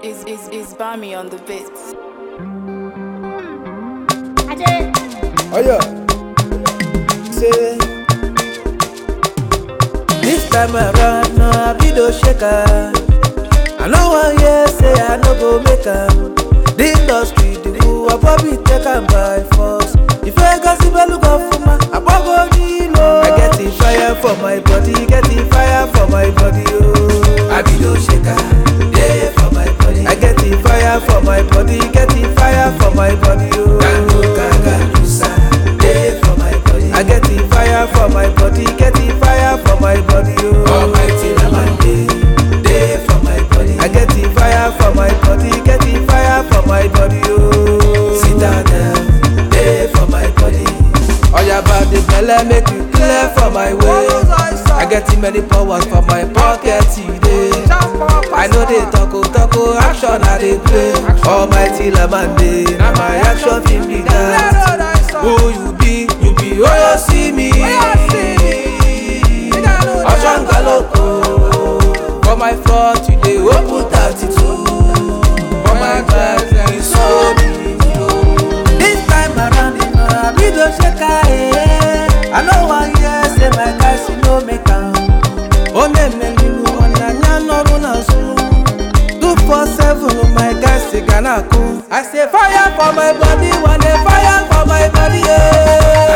is is is Bami on the beats. Oh yeah. Say this time around, no I be no shaker. I know one year say I no go make am. The industry the who I probably take am by force. If I got see look up for my, I go low. I get the fire for my body, get the fire for my body. Oh, I be no shaker. Yeah, for my body. I get the fire for my body, get the fire for my body. Oh, Gango gaga lusa. Yeah, for my body. I get the fire for my body, get the fire for my body. Oh, Almighty Lamande. Day for my body. I get the fire for my body, get the fire for my body. Oh, citadel. Day for my body. Oh, yeah, about the belle make you clear for my way. I get too many powers for my pocket today. I know they talk, oh, talk, oh, action I they play. Almighty Lamande, now my action film be that. Who you be, you be, oh, you see me. Action galoko. For my front, you dey open 32. For my back, you so beautiful. This time around, you know, I be the shaker, eh. I know one year, say my guys, you know, make am. Ọ na-emelilu ọnyanya n'ọrụ n'azụ 247 my guys si ga na-akụ I say fire for my body, wane fire for my body yeah.